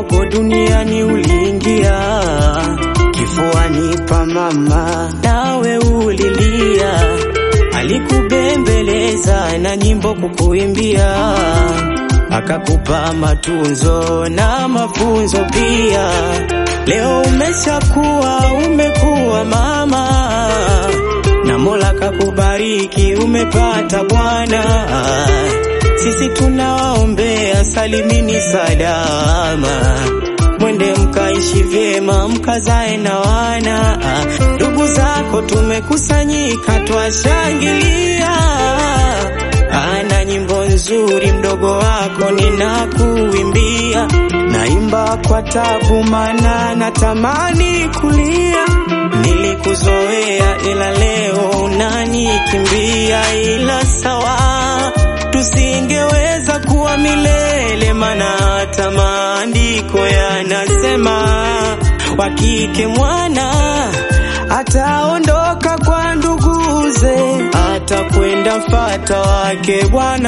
mdogo duniani uliingia kifuani pa mama, nawe ulilia, alikubembeleza na nyimbo kukuimbia, akakupa matunzo na mafunzo pia. Leo umeshakuwa, umekuwa mama na Mola kakubariki, umepata bwana. Sisi tunawaombea salimini salama, mwende mkaishi vyema, mkazae na wana. Ndugu zako tumekusanyika, twashangilia. Ana nyimbo nzuri, mdogo wako ninakuimbia, naimba kwa tabu, mana natamani kulia. Nilikuzoea ila leo unanikimbia, ila sawa, tusingeweza kuwa milele, mana hata maandiko yanasema wakike mwana ataondoka kwa nduguze, atakwenda mfata wake Bwana.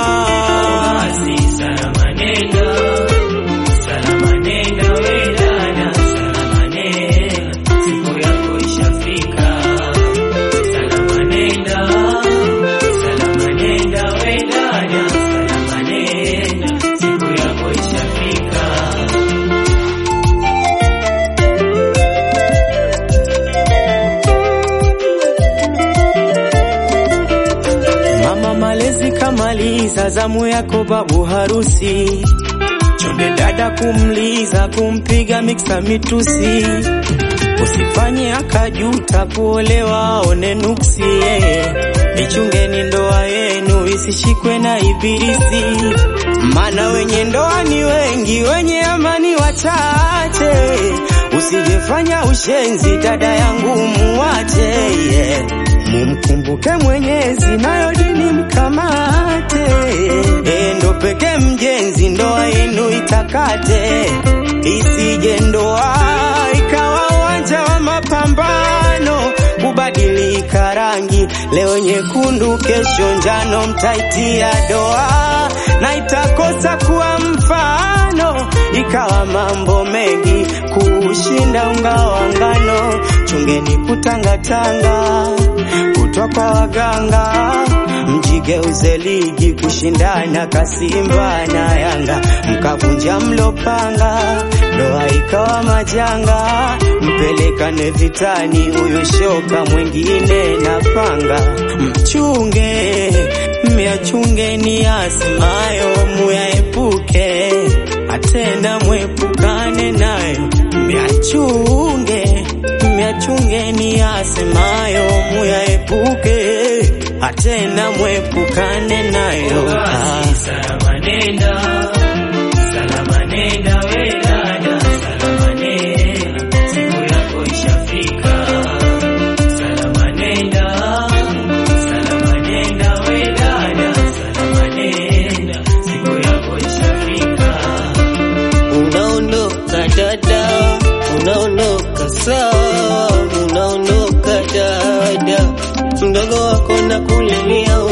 Salama nenda, salama nenda we dada, salama nenda, siku yako ishafika. Salama nenda, salama nenda we dada, salama nenda, siku yako ishafika. Mama malezi kamaliza, zamu yako babu harusi, chonde dada kumliza, kumpiga miksa mitusi, usifanye akajuta kuolewa aone nuksi. yeah. Ichungeni ndoa yenu isishikwe na ibilisi, mana wenye ndoa ni wengi, wenye amani wachache. Usijefanya ushenzi, dada yangu muwache, yeah. Mumkumbuke Mwenyezi, nayo dini mkamate. E, ndo pekee mjenzi, ndoa yenu itakate, isije ndoa ikawa uwanja wa mapambano, kubadilika rangi, leo nyekundu, kesho njano, mtaitia doa na itakosa kuwa mfano, ikawa mambo mengi kushinda unga wa ngano. Chungeni kutangatanga kutwa kwa waganga, mjigeuze ligi kushindana Kasimba na Yanga, mkavunja mlopanga, ndoa ikawa majanga, mpelekane vitani, huyo shoka mwingine na panga. Mchunge myachunge ni asimayo, muyaepuke atena mwepukane nayo, myachunge myachunge ni asemayo, muyaepuke atena mwepukane nayo. Ah. Salama nenda, salama nenda we dada, salama nenda, siku yako ishafika. Salama nenda, salama nenda we dada, salama nenda, siku yako ishafika. Unaondoka dada, unaondoka sawa, unaondoka dada, mdogo wako na kulilia